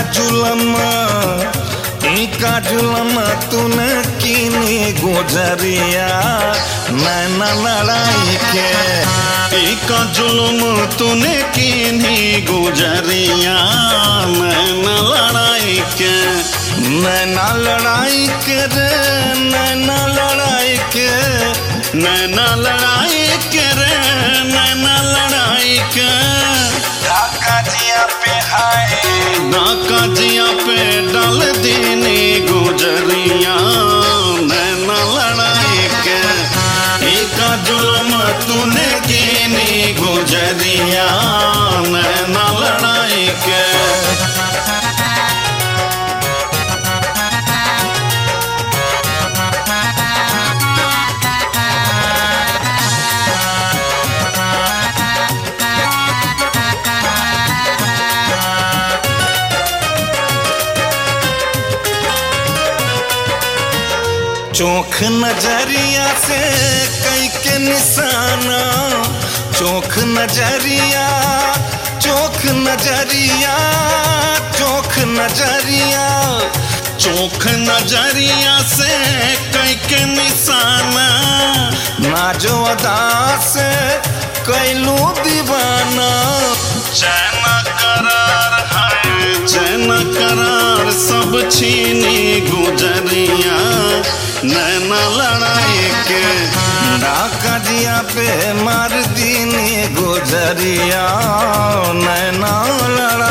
जुलम इनका जुलम तूने कीनी गुजरिया नैना लड़ाई के का जुलुम तूने कीनी गुजरिया नैना लड़ाई के नैना लड़ाई के रे नैना लड़ाई के नैना लड़ाई के रे नैना लड़ाई के ढाका जिया पे हाय नाका जिया पे डाल दीनी गुजरिया नैना लड़ाई के एका जुलम तूने कीनी गुजरिया नैना लड़ाई के चोख नजरिया से कई के निशाना चोख नजरिया चोख नजरिया चोख नजरिया चोख नजरिया से कई के निशाना नाजो अदा से कैलू दीवाना चैन करार है चैन करार सब छीनी गुजरिया नैना लड़ाई के ढाका जिया पे मार दीनी गुजरिया